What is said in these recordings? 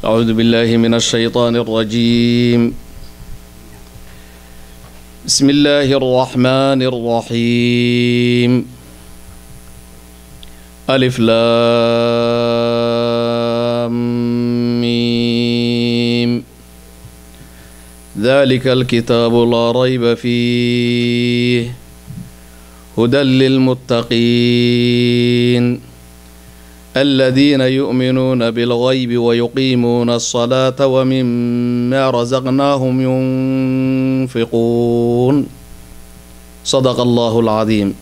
أعوذ بالله من الشيطان الرجيم بسم الله الرحمن الرحيم ألف لام ميم ذلك الكتاب لا ريب فيه هدى للمتقين الذين يؤمنون بالغيب ويقيمون الصلاة ومما رزقناهم ينفقون صدق الله العظيم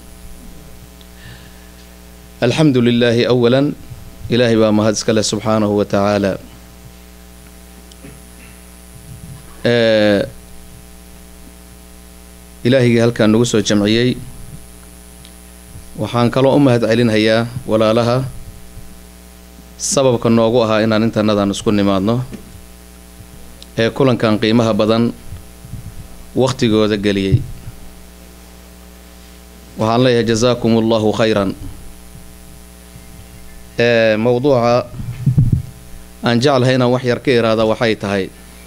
الحمد لله أولا إلهي baa mahad iskale subxaanahu wa tacaala ilaahigii halkaan nagu soo jamciyey waxaan kaloo u mahad celinhayaa walaalaha sababka noogu ahaa inaan intanadan isku nimaadno ee kulankan qiimaha badan wakhtigooda geliyey waxaan leeyahay jasaakum allahu khayran ee mowduuca aan jeclahay inaan wax yar ka iraada waxay tahay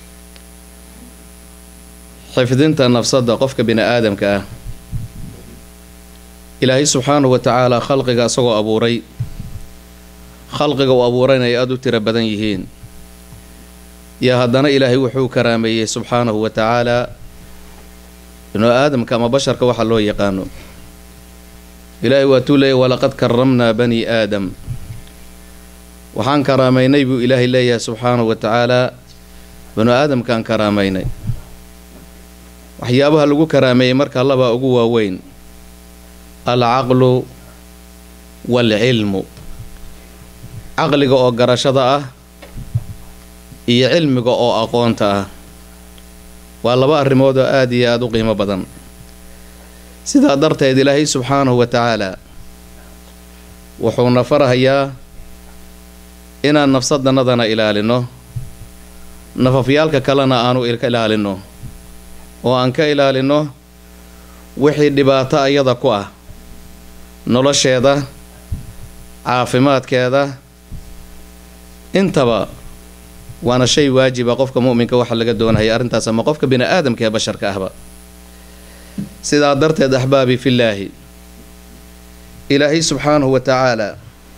xifdinta nafsadda qofka bini aadamka ah ilaahay subxaanahu wa tacaala khalqiga isagoo abuuray khalqiga uu abuurayna ay aada u tiro badan yihiin yaa haddana ilaahay wuxuu karaameeyey subxaanahu wa tacaalaa binu aadamka ama basharka waxa loo yaqaano ilaahay waatuu leeyahy walaqad karamnaa bani aadam waxaan karaamaynay buu ilaahay leeyahay subxaanahu wa tacaalaa binu aadamkaan karaamaynay waxyaabaha lagu karaameeyey marka labaa ugu waaweyn alcaqlu waalcilmu caqliga oo garashada ah iyo cilmiga oo aqoonta ah waa laba arrimood oo aada iyo aada u qiimo badan sidaa darteed ilaahay subxaanahu wa tacaalaa wuxuuna farahayaa inaan nafsadannadana ilaalino nafafyaalka kalena aanu ilaalino oo aan ka ilaalino wixii dhibaato ayada ku ah nolosheeda caafimaadkeeda intaba waana shay waajiba qofka mu'minka waxa laga doonahaya arrintaas ama qofka bini aadamka ee basharka ahba sidaa darteed axbaabii fillaahi ilaahay subxaanahu wa tacaalaa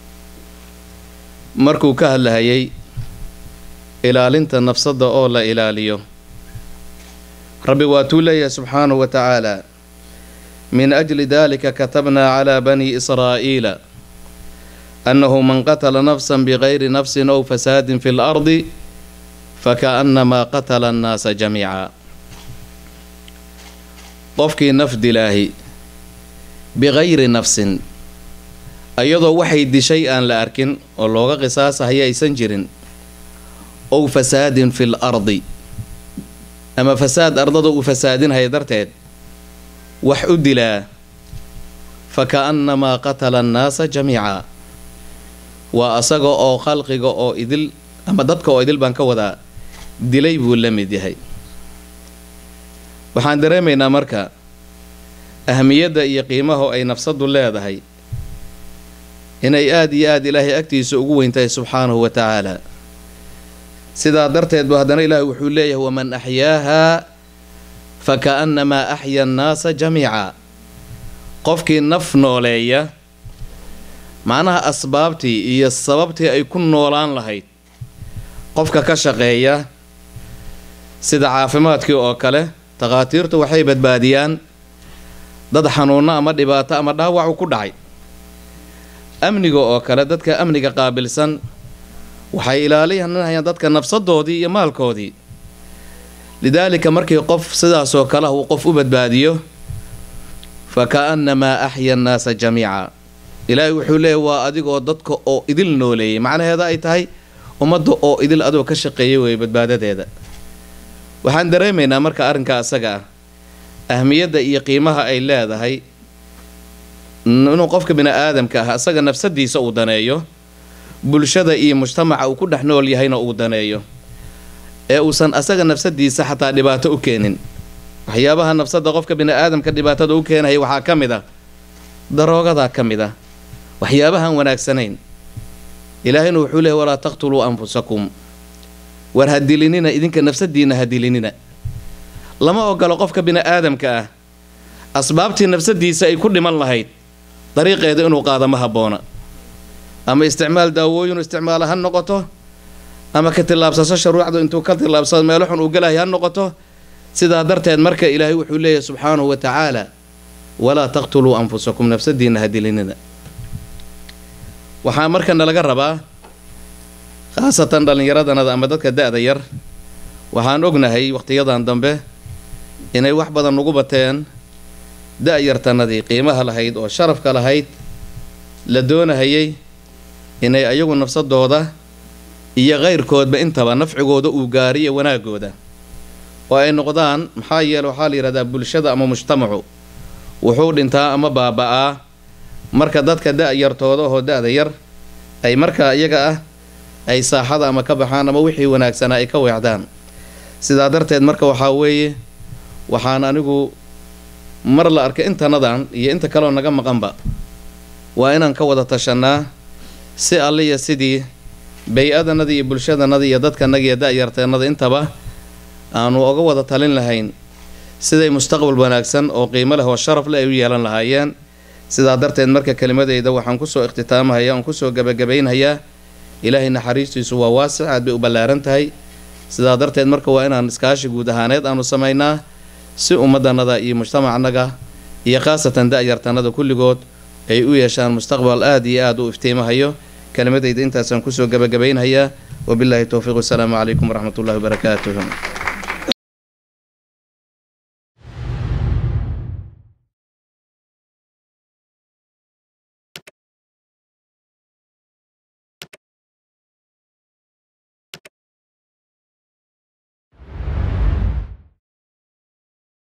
markuu ka hadlahayay ilaalinta nafsadda oo la ilaaliyo rabbi waatuu leeyahay subxaanahu wa tacaalaa min ajli dalika katabnaa calaa bani israa'iila annahu man qatala nafsan bigayri nafsin ow fasaadin fi lardi fakaannamaa qatala annaasa jamiica qofkii naf dilaahi bigayri nafsin iyadoo waxay dishay aan la arkin oo looga qisaasahaya aysan jirin ow fasaadin fil ardi ama fasaad ardada uu fasaadinhaya darteed wax u dilaa faka'annamaa qatala annaasa jamiica waa asaga oo khalqiga oo idil ama dadka oo idil baan ka wadaa dilay buu la mid yahay waxaan dareemaynaa marka ahmiyadda iyo qiimaha ay nafsaddu leedahay inay aada iyo aada ilaahay agtiisa ugu weyntahay subxaanahu wa tacaala sidaa darteed bu haddana ilaahay wuxuu leeyahay waman axyaahaa faka'annamaa axya annaasa jamiica qofkii naf nooleeya macnaha asbaabtii iyo sababtii ay ku noolaan lahayd qofka ka shaqeeya sida caafimaadkii oo kale takhaatiirtu waxay badbaadiyaan dad xanuunno ama dhibaato ama dhaawacu ku dhacay amniga oo kale dadka amniga qaabilsan waxay ilaalinayaan dadka nafsadoodii iyo maalkoodii lidaalika markii qof sidaasoo kale uu qof u badbaadiyo faka'annamaa axya annaasa jamiica ilaahay wuxuu leeyahy waa adigoo dadka oo idil nooleeyay macnaheeda ay tahay ummadda oo idil adoo ka shaqeeyay weeye badbaadadeeda waxaan dareemaynaa marka arrinka asaga ah ahmiyadda iyo qiimaha ay leedahay inuu qofka bini aadamka ah asaga nafsadiisa uu daneeyo bulshada iyo mujtamaca uu ku dhex nool yahayna uu daneeyo ee uusan asaga nafsadiisa xataa dhibaato u keenin waxyaabaha nafsadda qofka bini aadamka dhibaatada u keenaya waxaa ka mid ah daroogadaa ka mid ah waxyaabahan wanaagsanayn ilaahayna wuxuu leehay walaa taqtuluu anfusakum war ha dilinina idinka nafsadiinna ha dilinina lama ogolo qofka bini-aadamka ah asbaabtii nafsadiisa ay ku dhiman lahayd dariiqeeda inuu qaado ma habboona ama isticmaal daawooyin isticmaala ha noqoto ama ka tillaabsaso shuruucdu intuu ka tillaabsado meelo xun uu galahay ha noqoto sidaa darteed marka ilaahay wuxuu leeyahay subxaanahu wa tacaala walaa taqtuluu anfusakum nafsadiinna ha dilinina waxaa markana laga rabaa khaasatan dhallinyaradanada ama dadka da-da yar waxaan ognahay wakhtiyadan dambe inay wax badan ugu bateen da-yartanadii qiimaha lahayd oo sharafka lahayd la doonahayay inay ayagu nafsadooda iyo kayrkoodba intaba nafcigooda uu gaariyo wanaagooda oo ay noqdaan maxaa yeele waxaa la yidhahdaa bulshada ama mujtamacu wuxuu dhintaa ama baaba-aa marka dadka da-yartooda oo da-da yar ay markaa iyaga ah ay saaxada ama ka baxaan ama wixii wanaagsanaa ay ka weecdaan sidaa darteed marka waxaa weeye waxaan anigu mar la arkay intanadan iyo inta kaleoo naga maqanba waa inaan ka wada tashanaa si alliya sidii bay-adanada iyo bulshadanada iyo dadkanaga iyo da-yarteenada intaba aanu oga wada talin lahayn siday mustaqbal wanaagsan oo qiimo leh oo sharaf leh ay u yeelan lahaayeen sidaa darteed marka kelimadeyda waxaan kusoo ikhtitaamahaya oon kusoo gabagabaynhayaa ilaahay naxariistiisu waa waasic aad bay u ballaaran tahay sidaa darteed marka waa inaan iskaashi guud ahaaneed aanu samaynaa si ummaddanada iyo mujtamacnaga iyo khaasatan da-yartanada kulligood ay u yeeshaan mustaqbal aad iyo aad u iftiimahayo kelimadeyda intaasaan kusoo gabagabaynhayaa wabilaahi towfiiq wasalaamu calaykum waraxmat ullahi wabarakaatuh